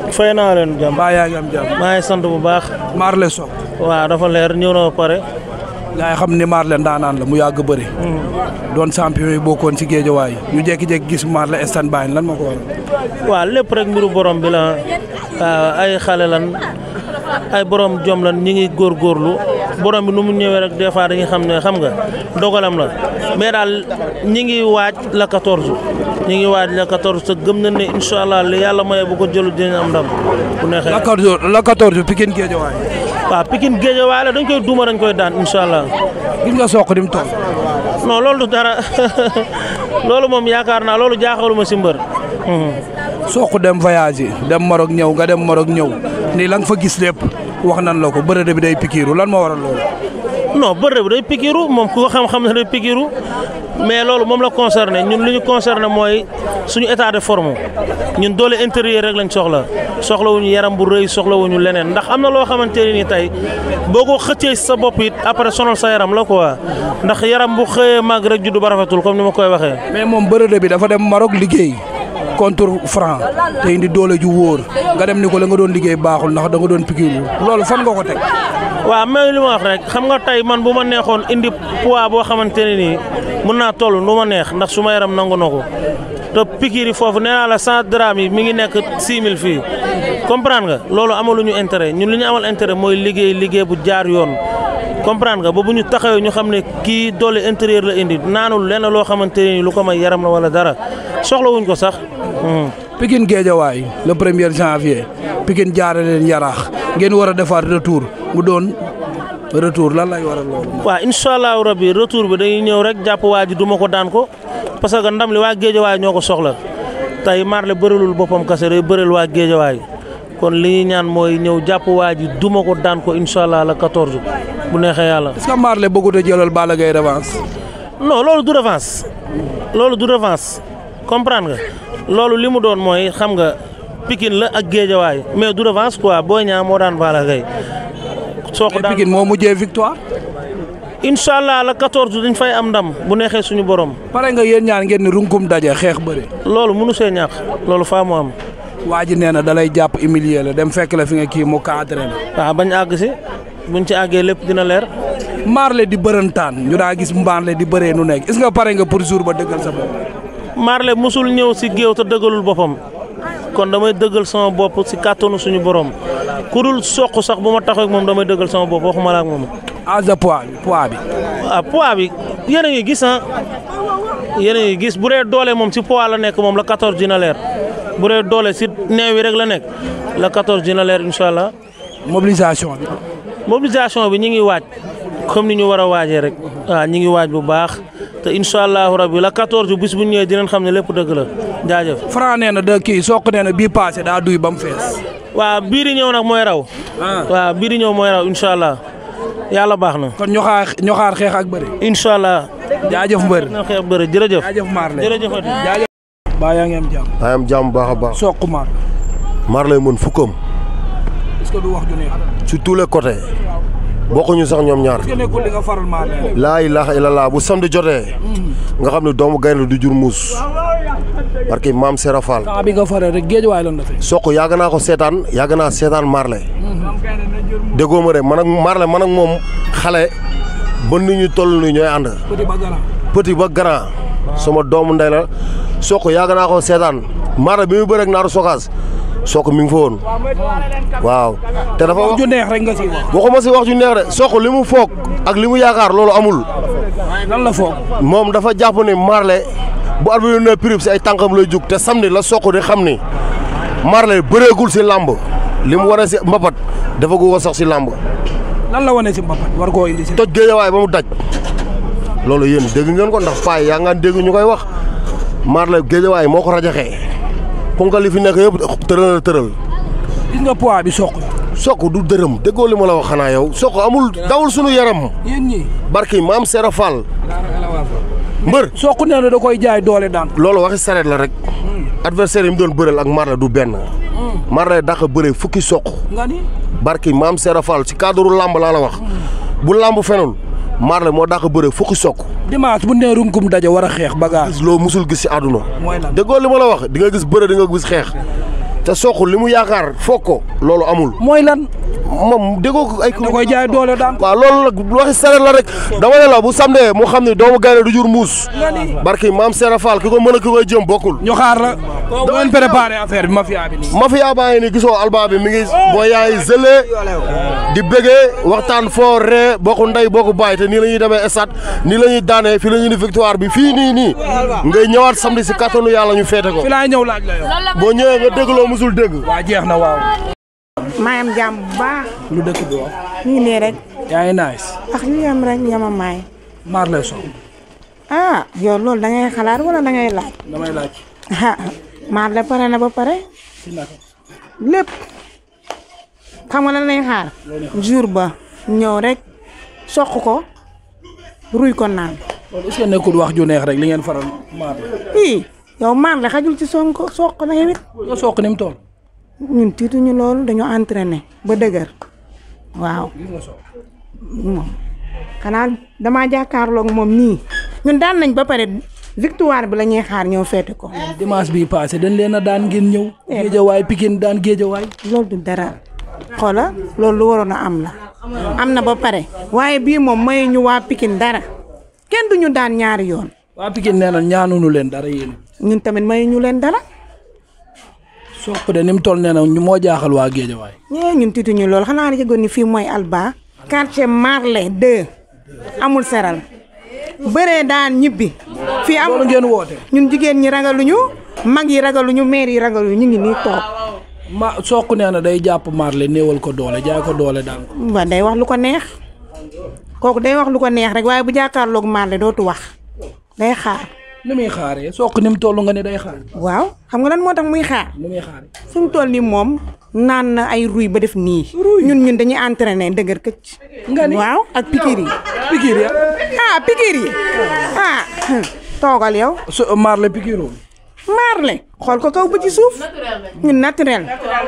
fay naa leen jàmm. mbaa yaa ngi am jàmm. maa ngi sant bu baax. Marley Sock. waaw dafa leer ñëw na ba pare. gaa yi xam ni Marley ndaanaan la mu yàgg bëri. doon champion yi bokkoon ci géejawaay ñu jékki-jékki gis Marley stand by lan moo ko waral. waaw lépp rek mbiru borom bi la waaw ay xale lan ay borom jom lan ñi ngi góorgóorlu borom bi nu mu ñëwee rek des fois dañuy xam ne xam nga dogalam la mais daal ñi ngi waaj la 14 ñi ngi waaj la 14 te gëm na ne incha allah li yàlla maye bu ko jëlu dinañ am ndam bu neexee. la 14 la 14 Pikine géejawaay. waaw Pikine Guédiawaye la dañ koy duuma dañ koy daan incha allah. gis nga Sokh di mu toll. non loolu du dara loolu moom yaakaar naa loolu jaaxaluma si mbër. Sokh dem voyage dem Maroc ñëw nga dem Maroc ñëw nii la nga fa gis lépp wax nan la ko bërëb bi day pikiiru lan moo waral loolu. non bërëb bi day pikiiru moom ku ko xam-xam ne day pikiiru mais loolu moom la concerné ñun li ñu concerné mooy suñu état de forme ñun doole intérieur rek lañ soxla soxlawuñu yaram bu rëy soxlawuñu leneen ndax am na loo xamante ne nii tey boo ko xëccee sa bopp it après sonal sa yaram la quoi ndax yaram bu xëyee màgg rek juddu ba rafetul comme ni ma koy waxee. mais moom bërëb bi dafa dem Maroc liggéey contre franc te indi doole ju wóor nga dem ni ko la nga doon liggéey baaxul ndax da nga doon pikiiru loolu fan nga ko teg. waaw mais li ma wax rek xam nga tey man bu ma neexoon indi poids boo xamante ne nii mën naa toll nu ma neex ndax su ma yaram nangu na ko te pikiir yi foofu nee naa la cent drame yi mi ngi nekk six mille fii comprendre nga loolu amaluñu intérêt ñun li ñu amal intérêt mooy liggéey liggéey bu jaar yoon comprendre nga ba bu ñu taxawee ñu xam ne kii doole intérieur la indi naanul lenn loo xamante ne nii lu ko may yaram la wala dara soxlawuñ ko sax. Pikine Guédiawaye le premier janvier Pikine jaare leen yaraax ngeen war a defaat retour mu doon retour lan lay waral loolu. waaw incha allahu rabi retour bi dañuy ñëw rek jàpp waa ji duma ko daan ko parce que ndam li waa Guédiawaye ñoo ko soxla tey Marley bërilul boppam kase day bëril waa Guédiawaye kon li ñuy ñaan mooy ñëw jàpp waa ji duma ko daan ko incha allah la 14 bu neexee yàlla. est-ce que Marley bëggut a jëlal Balla Gaye revanche. non loolu du revanche loolu du revanche comprendre nga loolu li mu doon mooy xam nga Pikine la ak Guédiawaye mais du revanche quoi Boy Niang moo daan Balla Gaye soo ko mais daan Pikine moo mujjee victoire. incha allah la 14 dañ fay am ndam bu neexee suñu borom pare nga yéen ñaan ngeen ni runkum daje xeex bëri. loolu mënu see ñàkk loolu faa mu am waa ji nee na da lay jàpp humilier la dem fekk la fi nga kii mu cadré la. waaw bañ àgg si buñ ci àggee lépp dina leer. Marley di bërëntaan ñu daa gis Marley di bëree nu nekk est-ce que pare nga pour jour ba dëggal sa bopp. Marley musul ñëw si géew te dëggalul boppam kon damay dëggal sama bopp si kàttanu suñu borom ku dul soq sax bu ma taxaw ak moom damay dëggal sama bopp waxuma la ak moom. âge de poids bi poids bi. ah poids bi yéen a ngi gis ah yéen a ngi gis bu dee doole moom si poids la nekk moom la 14 dina leer bu dee doole si neew yi rek la nekk la 14 dina leer incha allah. mobilisation bi. mobilisation bi ñi ngi waaj comme ni ñu war a waajee rek waaw ñi ngi waaj bu baax te incha allahu rabbi la 14 bis bu ñu ñëwee dinañ xam ne lépp dëgg la jaajëf. Franc nee na da kii Sokh nee na bii passé daa duy ba mu fees. waaw bii di ñëw nag mooy raw. waaw bii di ñëw mooy raw incha allah yàlla baax na. kon ñu xaar ñu xaar xeex ak bëri. incha allah. jaajëf mbër. na xeex bëri jërëjëf. jaajëf Marley jërëjëf Adi. jaajëf. baa yaa ngi am jàmm. maa am jàmm baax a baax. Sokh Marley. Marley mën fukkam est-ce que du wax ju neex. sur tous les côtés bokkuñu sax ñoom ñaar. est-ce que nekkul li nga faral Marley. laa ilaha illallah bu samedi jotee nga xam ne doomu gaynde du jur muus parce que maam Serap Fall temps bi nga faral rek géej waay lan la fekk. Sokh yàgg naa ko seetaan yàgg naa seetaan Marley déggoo ma de man ak Marley man ak moom xale ba nu ñu toll nii ñooy ànd petit ba grand. petit ba grand sama doomu ndey la Sokh yàgg naa ko seetaan Marley bi muy bëre ak naaru sokaas Sokh mi ngi fa woon waaw te dafa wax wax ju neex rek nga ci wax. waxuma si wax ju neex de Sokh li mu foog ak li mu yaakaar loolu amul lan la foog. moom dafa jàpp ni Marley bu arbitre ne prix si ay tànkam lay jug te samedi la Sokh di xam ni Marley bëreegul si làmb li mu wane si mbapat dafa ko sax si làmb lan la wane si mbapat war koo indi si. toj géejawaay ba mu daj loolu yéen dégg ngeen ko ndax paay yaa ngaan dégg ñu koy wax Marley géejawaay moo ko rajaxee ponkal li fi nekk yëpp tëral na tëral gis nga poids bi Sokh. Sokh du dërëm déggoo li ma la wax xanaa yow Sokh amul dawul sunu yaram yéen ñii. barki maam Serap Fall mbër Sokh nee na da koy jaay doole daan. loolu waxi sareet la rek adversaire yi mu doon bëreel ak Marley du benn Marley dàq bëre fukki Sokh nga ni. barki maam Serap Fall ci cadre làmb laa la wax bu làmb fenul Marley moo dàq bëre fukki Sokh dimanche bu nee runkum daje war a xeex bagaar. gis loo musul gis ci àdduna mooy lan. déggoo li ma la wax di nga gis bëre di nga gis xeex te soq li mu yaakaar foog ko loolu amul mooy lan moom déggoo ko ay. da koy jaay doole daan waaw loolu nag waxi sareet la rek dama ne la bu samdee mu xam ne doomu gaynde du jur muus barki maam Serap Fall ki ko mën a ki koy jëm bokkul ñu xaar la bu ngeen préparé affaire bi mafia bi nii mafia baa ngi ni gisoo alba bi mi ngi boo yaay zëlee di bëggee waxtaan foo ree bokku ndey bokku baay te nii la ñuy demee stade nii la ñuy daanee fii la ñuy ni victoire bi fii nii nii ngay ñëwaat samedi si kattanu yàlla ñu feete ko fi laay ñëw laaj la yow boo ñëwee nga dégg loo musul dégg waa jeex na waaw maayam jàmm bu baax lu dëkk bi wax ñu ngi nii rek yaa ngi nice ak ñu yem rek yama maay Marley Sow ah yow loolu da ngay xalaat wala da ngay laaj damay laaj ah Marley pare na ba pare ci naka lépp xam nga lan lay xaar jour ba ñëw rek soq ko ruy ko naan loolu est-ce que nekkul wax ju neex rek li ngeen faral Marley ii yow Marley xajul ci sonko soq na yow it nga soq ni mu toll ñun tiituñu loolu dañoo entraîné ba dëgër waaw gis nga soq moom xanaa damaa jàkkaarloog moom nii ñun daan nañ ba pare victoire bi la ñuy xaar ñëw feete ko dimanche bii passé dañ leen a daan ngeen ñëw géejawaay Pikine daan géejawaay loolu du dara xoola loolu lu waroon a am la am na ba pare waaye bii moom mayu ñu waa Pikine dara kenn duñu daan ñaari yoon waa Pikine nee na ñaanunu leen dara yéen ñun tamit mayu ñu leen dara soq de ni mu toll nee na ñu moo jaaxal waa géejawaay ñee ñun tiituñu loolu xanaa la yëgoon ni fii mooy Alba quartier Marley 2 amul seral bëree daan ñibbi fii loolu am ngeen woote ñun jigéen ñi ragaluñu mag yi ragaluñu maire yi ragaluñu ñu ngi nii toog ma soq nee na day jàpp Marley néewal ko doole jaay ko doole daan ko waa day wax lu ko neex kooku day wax lu ko neex rek waaye bu jàkkaarloog Marley dootu wax day xaar ni muy xaaree soq ni mu toll nga ne day xaar waaw xam nga lan moo tax muy xaar ni muy xaaree fi mu toll nii moom naan na ay ruy ba def nii ñun ñun dañuy entraîné dëgër këcc Nga ni? waaw ak pikir yi Pikine ya ah pikir yi ah toogal yow so Marley Pikine Marley xool ko kaw ba ci suuf ñun naturel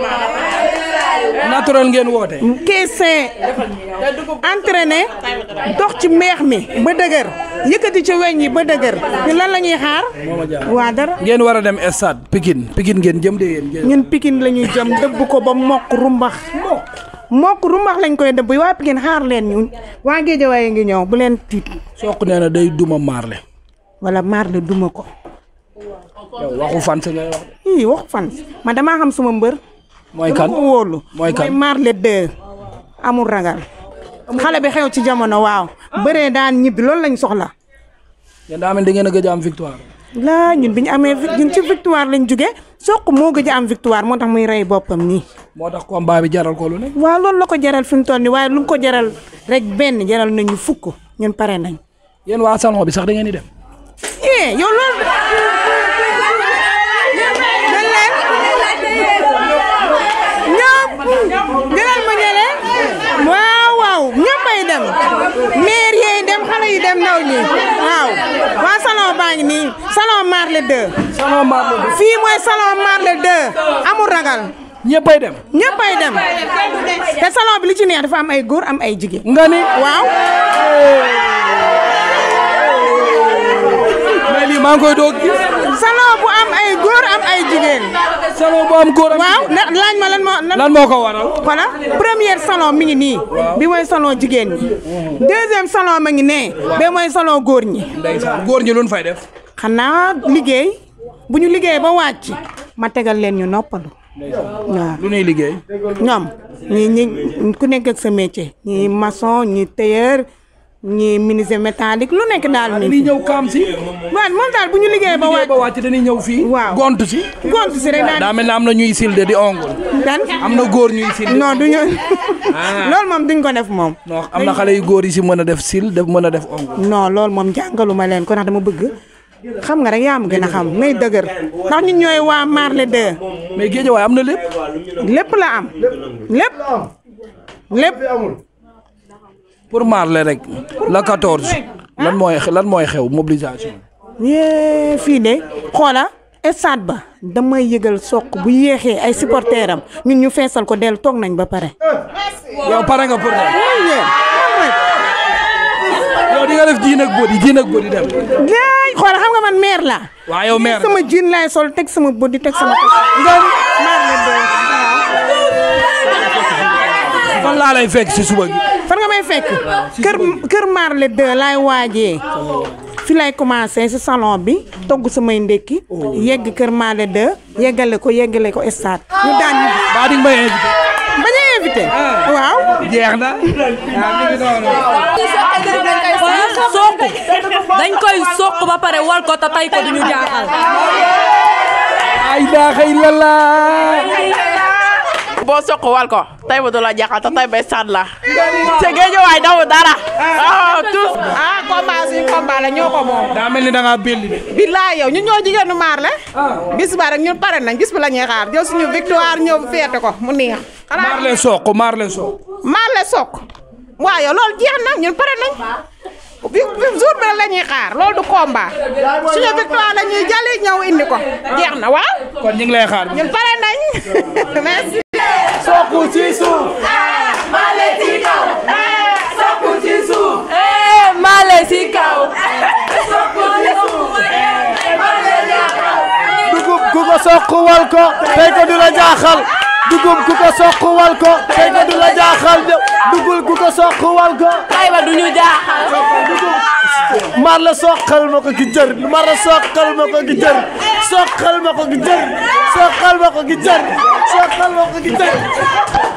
naturel ngeen woote keesee entraîné dox ci meex mi ba dëgër yëkkati ci weñ yi ba dëgër ñu lan la ñuy xaar mooma jaaxal waa dara ngeen war a dem stade Pikine Pikine ngeen jëm de yéen ngeen ñun pikin la ñuy jëm dëbb ko ba mokk rumbax mokk rumbax lañ koy dëbb waa pikin xaar leen ñu waa géejawaay ngi ñëw bu leen tiit soq nee na day duma Marley wala Marley duma ko yow waxu fan si ngay wax de. ii wax fan man damaa xam suma mbër mooy kan dama ko wóolu mooy kan Marley 2 amul ragal xale bi xew ci jamono waaw bëree daan ñibbi loolu lañ soxla yéen daa mel da ngeen a gëj a am victoire laa ñun bi ñu amee vi- ñun ci victoire lañ jóge soq moo gëj a am victoire moo tax muy rey boppam nii moo tax combat bi jaral ko lu ne waaw loolu la ko jaral fi mu toll nii waaye lu mu ko jaral rek benn jaral nañu fukk ñun pare nañ yéen waa salon bi sax da ngeen di dem eh yow loolu dañ leen ñoom jëlal ma ñële waaw waaw ñëppay dem maire yeey dem xale yi dem ndaw ñi waaw waa salon baa ngi nii salon Marley 2 salon Marley bi fii mooy salon Marley 2 amul ragal ñëppay dem ñëppay dem te salon bi li ci neex dafa am ay góor am ay jigéen nga ni waaw mais lii maa ngi koy doog gis salon bu am ay góor am ay jigéen salon bu am góor am waaw na- laaj ma lan moo lan moo ko waral voilà première salon mi ngi nii bi mooy salon jigéen ñi deuxième salon ma ngi nee ba mooy salon góor ñi ndeysaan góor ñi luñ fay def xanaa liggéey bu ñu liggéey ba wàcc ma tegal leen ñu noppalu waaw lu ñuy liggéey ñoom ñi ñi ku nekk ak sa métier ñi maçon ñi tailleur ñi menuisier métallique lu nekk daal mi dañuy ñëw kaam si waaw moom daal bu ñu liggéey ba liggéey wàcc ba wàcc dañuy ñëw fii Waaw. gont si gont si rek daal daa mel ne am na ñuy silde di ongul dan am na góor ñuy silde non du ñu loolu moom duñ ko def moom non am na xale yu góor yi si mën a def sil def mën a def ongul non loolu moom jàngaluma leen ko ndax dama bëgg xam nga rek yaa ma gën a xam may dëgër ndax ñun ñooy waa Marley 2 mais géejawaay am na lépp lépp la am lépp lépp pour Marley rek la 14 lan mooy lan mooy xew mobilisation yee fii de xoola stade ba damay yëgal soq bu yéexee ay supporters am ñun ñu feesal ko dellu toog nañ ba pare yow pare nga pour dem yow di nga def jiin ak bodi jiin ak bodi dem yaay xool xam nga man maire la waa yow maire sama jean laay sol teg sama body teg sama nga Marley 2 fan laa lay fekk si suba gi fan nga may fekk kër kër Marley 2 laay waajee fi lay commencé si salon bi togg samay ndékki yegg kër Marley 2 yeggale ko yeggale ko stade ñu daan ñu baa di nga may invité bañ a invité waaw jeex na waaw mi ngi noonu soq dañ koy soq ba pare wal ko te tay ko duñu jaaxal ay daaxa illallah boo soq wal ko tay ba du la jaaxal te tay bay sànn la te géej waay daw dara ah tous ah combat suñu combat la ñoo ko moom daa mel ni da ngaa belli de billaay yow ñun ñoo jigéenu Marley bis ba rek ñun pare nañ bis bi la ñuy xaar jël suñu victoire ñëw feete ko mu neex xanaa Marley soq Marley soq Marley soq waaw yow loolu jeex na ñun pare nañ bi bi jour bi la ñuy xaar loolu du combat suñu victoire la ñuy jali ñëw indi ko jeex na waaw kon ñu ngi lay xaar ñun pare nañ merci. soqu ci suuf Marley si kaw dugub ku ko soq wal ko tey ko du la jaaxal dugub ku ko soq wal ko tey ko du la jaaxal dugub ku ko soq wal ko tay ba duñu jaaxal mar la soqal ma ko gi jër mar la soqal ma ko gi jër soqal ma ko gi jër soqal ma ko gi jër soqal ma ko gi jër